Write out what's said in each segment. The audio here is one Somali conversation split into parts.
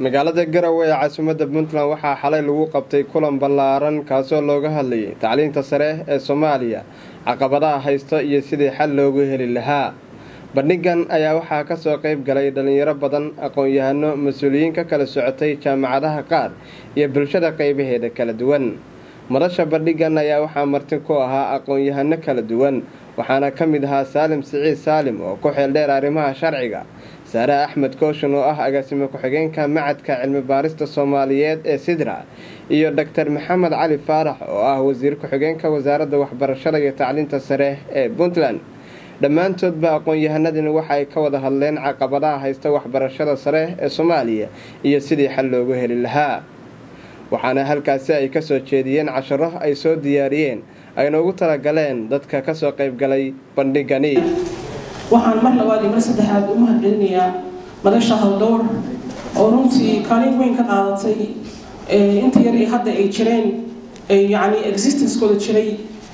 magaalada garowe ee caasimadda puntland waxaa xalay lagu qabtay kulan ballaaran kaasoo looga hadlayay tacliinta sare ee soomaaliya caqabadaha haysta iyo sidii xal loogu heli lahaa bandhigan ayaa waxaa kasoo qayb galay dhalinyaro badan aqoon-yahano mas-uuliyiin ka kala socotay jaamacadaha qaar iyo bulshada qaybaheeda kala duwan madasha bandhigan ayaa waxaa marti ku ahaa aqoon-yahano kala duwan waxaana ka mid ahaa saalim siciid saalim oo ku xeeldheer arrimaha sharciga saare axmed kooshin oo ah agaasimo ku-xigeenka macadka cilmi baarista soomaaliyeed ee sidra iyo doctor maxamed cali faarax oo ah wasiir ku-xigeenka wasaaradda waxbarashada iyo tacliinta sare ee puntland dhammaantoodba aqoon-yahanadani waxa ay ka wada hadleen caqabadaha haysta waxbarashada sare ee soomaaliya iyo sidii xal loogu heli lahaa waxaana halkaasi ay kasoo jeediyeen casharo ay soo diyaariyeen ayna ugu talagaleen dadka kasoo qaybgalay bandhigani waxaan mar labaad iyo mar saddexaad u mahad celinayaa madasha haldowr oo runtii kaalin weyn ka qaadatay inta yar ee hadda ay jireen yani existencekooda jiray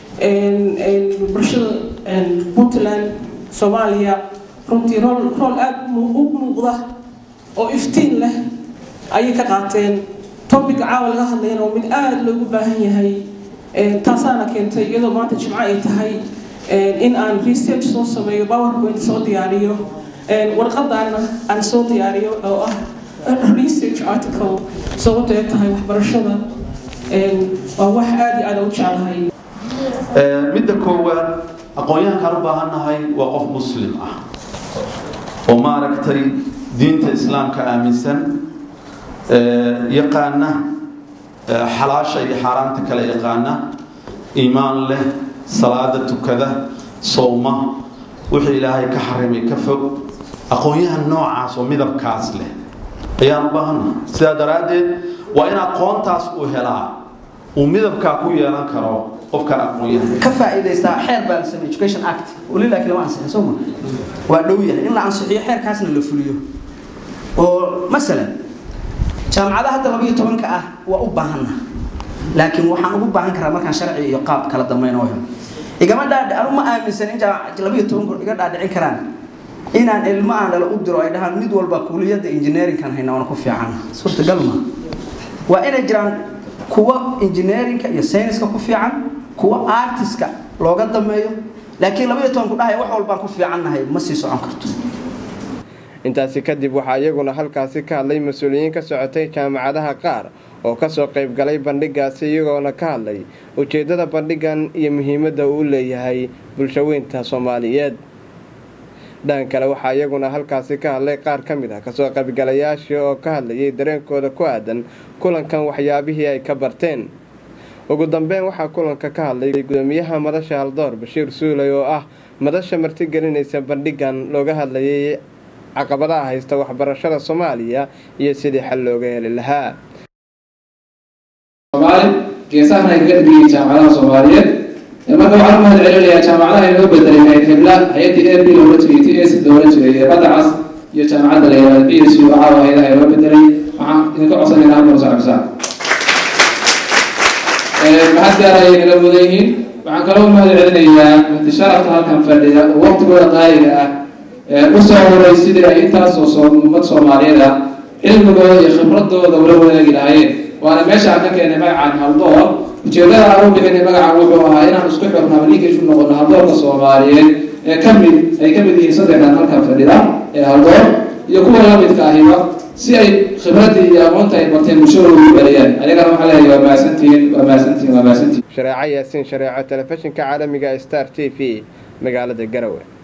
bulshada puntland soomaaliya runtii rool rool aada u muuqda oo iftiin leh ayay ka qaateen topica caawa laga hadlayna oo mid aada loogu baahan yahay taasaana keentay iyadoo maanta jimco ay tahay in aan research soo sameeyo powerpoint soo diyaariyo warqadaana aan soo diyaariyo oo ah research article sababto ay tahay waxbarashada waa wax aada iyo aada u jeclahay midda koowaad aqoon-yahankaan u baahannahay waa qof muslim ah oo maaragtay diinta islaamka aaminsan yaqaana xalaasha iyo xaaraanta kale yaqaana iimaan leh salaada tukada sowma wixii ilaahay ka xarimay ka fog aqoon-yahan noocaas oo midabkaas leh ayaan u baahannahay sidaa daraaddeed waa in aqoontaas uu helaa uu midabkaa ku yeelan karo qofka aqoon-yahan ka faa'iidaystaa xeer baa la sameey education act weli laakiin lama ansixin soo ma waa dhow yahay in la ansixiyo xeerkaasna la fuliyo oo masalan jaamacadaha hadda laba iyo tobanka ah waa u baahanna laakiin waxaan ugu baahan karaa markaan sharci iyo qaab kala dambeyn oo helo igama dhaadhi anu ma aaminsan in laba iyo tobanku iga dhaadhicin karaan inaan ilmo aan dhala u diro ay dhahaan mid walba kuuliyadda engineeringkan hayna waana ku fiican suurtagal ma waa inay jiraan kuwa engineeringka iyo sayniska ku fiican kuwa artiska looga dameeyo laakiin laba iyo tobanku dhahaya wax walbaan ku fiicannahay ma sii socon karto intaasi kadib waxaa iyaguna halkaasi ka hadlay mas-uuliyiin ka socotay jaamacadaha qaar oo kasoo qayb galay bandhigaasi iyagoona ka hadlay ujeedada bandhigan iyo muhiimadda uu leeyahay bulshaweynta soomaaliyeed dhan kale waxaa iyaguna halkaasi ka hadlay qaar ka mid ah kasoo qaybgalayaashii oo ka hadlayay dareenkooda ku aadan kulankan waxyaabihii ay ka barteen ugu dambeyn waxaa kulanka ka hadlay gudoomiyaha madasha haldoor bashiir suuley oo ah madasha martigelinaysa bandhigan looga hadlayay caqabadaha haysta waxbarashada soomaaliya iyo sidii xal looga heli lahaa geesahana ay kaga dhigayay jaamacadaha soomaaliyeed marka waxaan u mahad celinayaa jaamacadaha inoo bedelay hayad hebla hay-addii a b loola jiray t s loola jiray ee badacas iyo jaamacadda la yihahda b s u caawa hay-adaha inoo bedelay waxaan idinka codsanaynaa halkan socobsaa mahad gaar ayay naga mudan yihiin waxaan kaloo u mahad celinayaa muhtasharafta halkan fadhida oo waqtigooda qaaliga ah usoo horay sidii ay intaasoo ummad soomaaliyeed ah cilmigooda iyo khibradooda ula wadaagi lahaayeen waana meesha aan ka keenay magacaan haldoor ujeedada aan u bixinay magacan wuxuu ahaa inaan isku xirno ama linkage u noqono haldoorka soomaaliyeed ee kamid ay kamid yihiin saddexdan halkan fadhida ee haldoor iyo kuwa lamidka ahiba si ay khibradii iyo aqoonta ay barteen bulshadooda u bariyaan ayagana waxaa leeyahay waa mahadsantihiin waa mahadsantihiin waa mahadsantihiin shareeco yaasiin shareeco telefishinka caalamiga star t v magaalada garowe